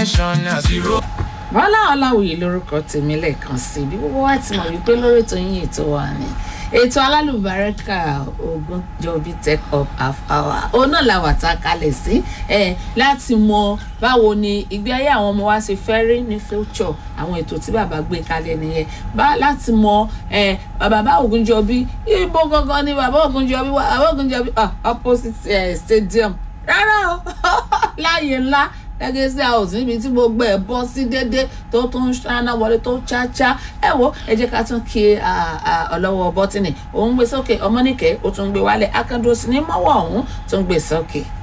attention as you roll. bọ́lá ọláwùyí lórúkọ tèmi lẹ́ẹ̀kan sí i bí gbogbo wa ti mọ̀ wípé lórí ètò yín ètò wa ni ètò alálùbárẹ́kà Ògúnjọ́bí tech up half hour òun náà la wà tá a kalẹ̀ sí ẹ láti mọ báwo ni ìgbé ayé àwọn ọmọ wa ṣe fẹ́ rí ní future àwọn ètò tí bàbá gbé kalẹ̀ nìyẹn bá láti mọ ẹ bàbá Ògúnjọ́bí ibo gangan ni bàbá Ògúnjọ́bí wà bàbá Ògúnjọ́bí ah opposite eh, stadium rárá o láàyè ńlá gẹ́gẹ́ sí house níbi tí gbogbo ẹ̀ bọ́ sí dédé tó tún ṣáná wọlé tó ṣáṣá ẹ wo ẹ jẹ́ ká tún kí ọlọ́wọ́ bọ́tìnì òun gbé sókè ọmọnìkẹ́ ó tún gbé wálẹ̀ akandó sí ní mọ́wọ́ ọ̀hún tó ń gbé sókè.